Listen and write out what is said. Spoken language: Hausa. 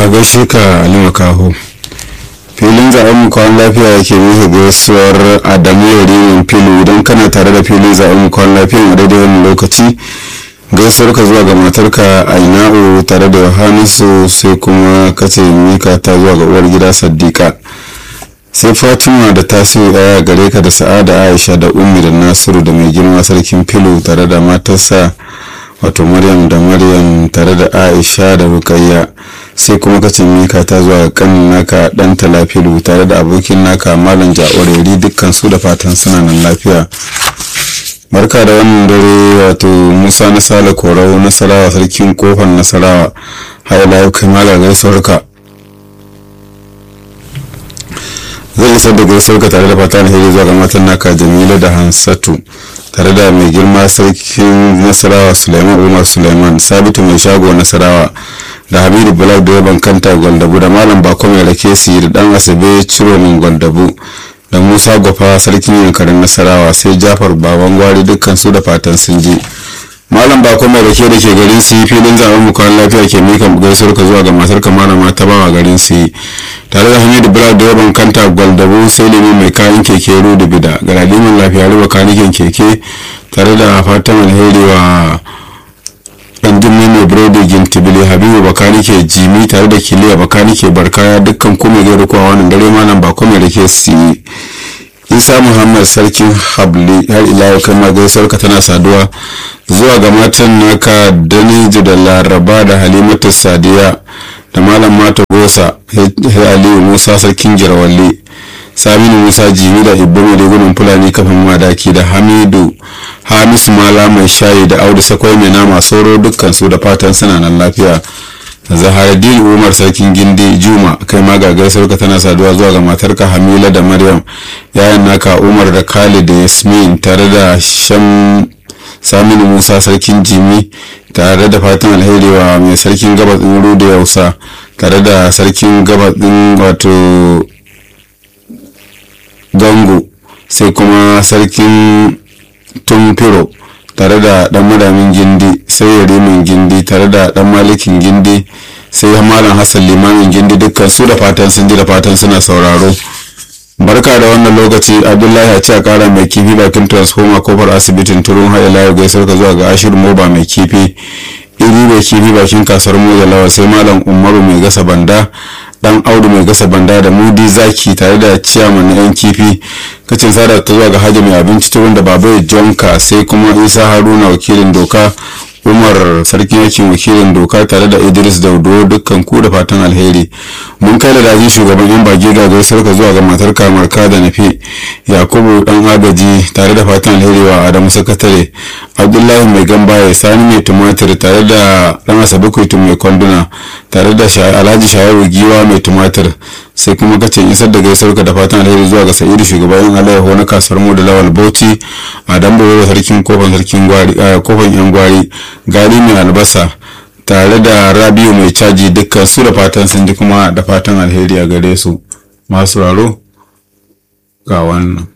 ka gaishe ka alima kaho filin zaben mu kwan lafiya yake nufi gaisuwar adamu yarimin filu idan kana tare da filin zaben mu kwan lafiya a daidai wani lokaci gaisuwar ka zuwa ga matarka aina'u tare da yohanisu sai kuma kace mika ta zuwa ga uwar gida saddiqa sai fatima da tasiru daya gare ka da sa'ada aisha da ummi da nasiru da mai girma sarkin filu tare da matarsa wato maryam da maryam tare da aisha da rukayya sai kuma ka mika ta zuwa kanin naka dan talafilu tare da abokin naka malam ja'oreri dukkan su da fatan suna nan lafiya barka da wannan dare wato musa na sale korau nasarawa sarkin kofar nasarawa haila yau kai malar gaisuwarka zai isar da gaisuwarka tare da fatan alheri zuwa ga matan naka jamila da hansatu tare da mai girma sarkin nasarawa suleiman umar suleiman sabitu mai shago nasarawa da habibu bulak da yaban kanta gwandabu da malam bako mai rake su da dan asabe ciro min gwandabu da musa gwafa sarkin yankarin nasarawa sai jafar baban gwari dukkan su da fatan sun ji malam bako mai rake da ke garin su yi filin zaben mukawan lafiya ke mika gaisuwar ka zuwa ga matar malama ta bawa garin su yi tare da hamidu bulak da yaban kanta gwaldabu sai lemu mai kayan keke rudu bida ga laliman lafiya ruba kanikin keke tare da fatan alheri wa dan jimmi mai burodi gintibili habibu bakani ke jimi tare da kiliya bakani ke barkaya dukkan kuma zai rikuwa wannan dare malam ba kuma da ke si isa muhammad sarkin habli har ila yau kai ma gaisuwar ka tana saduwa zuwa ga matan naka daniju da laraba da halimatu sadiya da malam mata gosa aliyu musa sarkin jirawalli saminu musa jimi da ibbo mai rigunan fulani kafin madaki da hamidu hamisu mala mai shayi da audu sakwai mai nama sauro dukkan su da fatan suna nan lafiya zaharadin umar sarkin gindi juma kai ma gagar sauka tana saduwa zuwa ga matarka hamila da maryam yayan naka umar da khalid da yasmin tare da sham saminu musa sarkin jimi tare da fatan alheri wa mai sarkin gabas din ruda yausa tare da sarkin gabas din wato gango sai kuma sarkin tumfiro tare da dan madamin gindi sai yarimin gindi tare da dan malikin gindi sai malam hassan limamin gindi dukkan su da fatan sun ji da fatan suna sauraro barka da wannan lokaci abdullahi a ce a kara mai kifi bakin transformer kofar asibitin turun haɗe layo gaisar ka zuwa ga ashirin moba mai kifi iri mai kifi bakin kasuwar mu da lawa sai malam umaru mai gasa banda dan audu mai gasa banda da mudi zaki tare da ciyaman na yan kifi kacin sada ta zuwa ga hajji mai abinci ta wanda babu jonka sai kuma isa haruna wakilin doka umar sarkin yakin wakilin doka tare da idris daudo dukkan ku da fatan alheri mun kai da dajin shugaban yan bage ga gaisar ka zuwa ga matar kamar ka da nafi yakubu dan agaji tare da fatan alheri wa adamu sakatare abdullahi mai gambaye sani mai tumatir tare da dan asabe kuitu mai kwanduna tare da alhaji shayaru giwa mai tumatir sai kuma kace isar da gaisuwar ka da fatan alheri zuwa ga sa'idu shugaban alayyaho na kasuwar mu da lawal bauchi a dan bayo sarkin kofan sarkin gwari kofan yan gwari gari mai albasa tare da rabiu mai caji dukkan su da fatan sun ji kuma da fatan alheri a gare su masu raro ga wannan